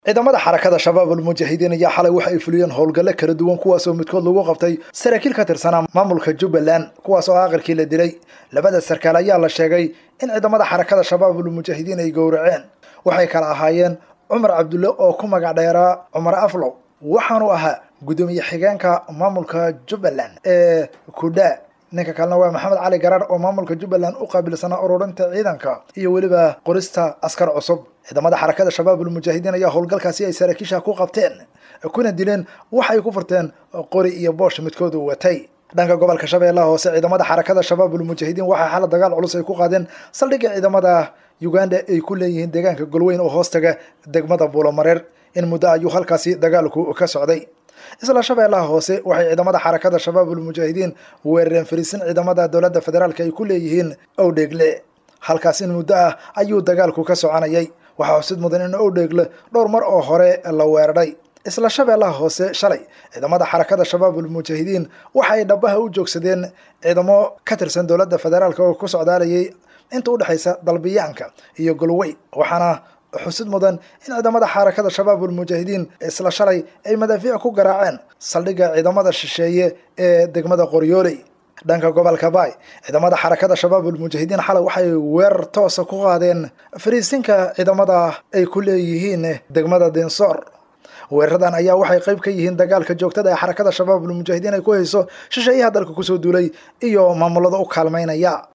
ciidamada xarakada shabaab almujaahidiin ayaa xalay waxa ay fuliyeen howlgalle kala duwan kuwaasoo midkood lagu qabtay saraakiil ka tirsanaa maamulka jubbaland kuwaas oo aqalkii la dilay labada sarkaal ayaa la sheegay in ciidamada xarakada shabaab almujaahidiin ay gowraceen waxay kala ahaayeen cumar cabdulle oo ku magac dheeraa cumar aflow waxaanu ahaa guddoomiye xigeenka maamulka jubbaland ee kudha ninka kalena waa maxamed cali garaar oo maamulka jubbaland u qaabilsanaa ururinta ciidanka iyo weliba qorista askar cusub ciidamada xarakada shabaab almujaahidiin ayaa howlgalkaasi ay saraakiisha ku qabteen kuna dileen waxay ku furteen qori iyo boosh midkoodu watay dhanka gobolka shabeellaha hoose ciidamada xarakada shabaab almujaahidiin waxaa xala dagaal culus ay ku qaadeen saldhigga ciidamada uganda ay ku leeyihiin deegaanka golweyn oo hoostaga degmada buulomareer in muddo ayuu halkaasi dagaalku ka socday isla shabeellaha hoose waxay ciidamada xarakada shabaab almujaahidiin weerareen fariisin ciidamada dowladda federaalk ay ku leeyihiin owdheegle halkaas in muddo ah ayuu dagaalku ka soconayay waxaa xusid mudan in owdheegle dhowr mar oo hore la weeraray isla shabeellaha hoose shalay ciidamada xarakada shabaab almujaahidiin waxay dhabaha u joogsadeen ciidamo ka tirsan dowladda federaalk oo ku socdaalayay inta udhexaysa dalbiyaanka iyo golweyn waxaana xusid mudan in ciidamada xarakada shabaab almujaahidiin isla shalay ay madaafiic ku garaaceen saldhigga ciidamada shisheeye ee degmada qoryooley dhanka gobolka baay ciidamada xarakada shabaab almujaahidiin xalay waxay weerar toosa ku qaadeen fariisinka ciidamada ay ku leeyihiin degmada dinsoor weeraradan ayaa waxay qayb ka yihiin dagaalka joogtada ee xarakada shabaab almujaahidiin ay ku hayso shisheeyaha dalka kusoo duulay iyo maamulada u kaalmaynaya